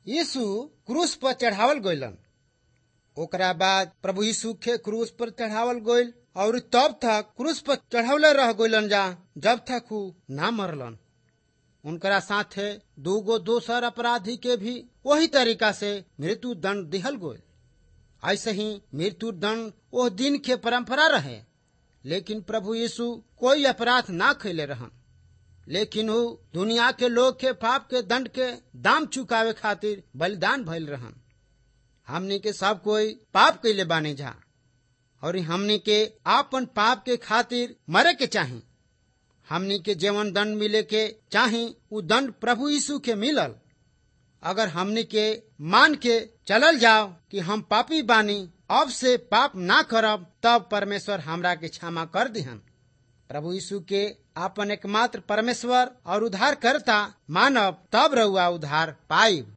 यीशु क्रूस पर चढ़ावल गइलन ओकरा बाद प्रभु यीशु के क्रूस पर चढ़ावल गइल और तब तक क्रूस पर चढ़ावले रह गइलन जा जब तक ऊ ना मरलन उनकरा साथे दूगो दोसर अपराधी के भी वही तरीका से मृत्यु दंड दिहल गइल ऐसे ही मृत्यु दंड वो दिन के परंपरा रहे लेकिन प्रभु यीशु कोई अपराध ना कैले रहन लेकिन वो दुनिया के लोग के पाप के दंड के दाम चुकावे खातिर बलिदान भइल रहन हमनी के सब कोई पाप कैले बाने जा और हमनी के आपन पाप के खातिर मरे के चाही हमनी के जीवन दंड मिले के चाही उ दंड प्रभु यीशु के मिलल अगर हमनी के मान के चलल जाओ कि हम पापी बानी अब से पाप ना करब तब परमेश्वर हमरा के क्षमा कर दिहन प्रभु यीशु के आपन एकमात्र परमेश्वर और उद्धार करता मानव तब रहुआ उद्धार पाइब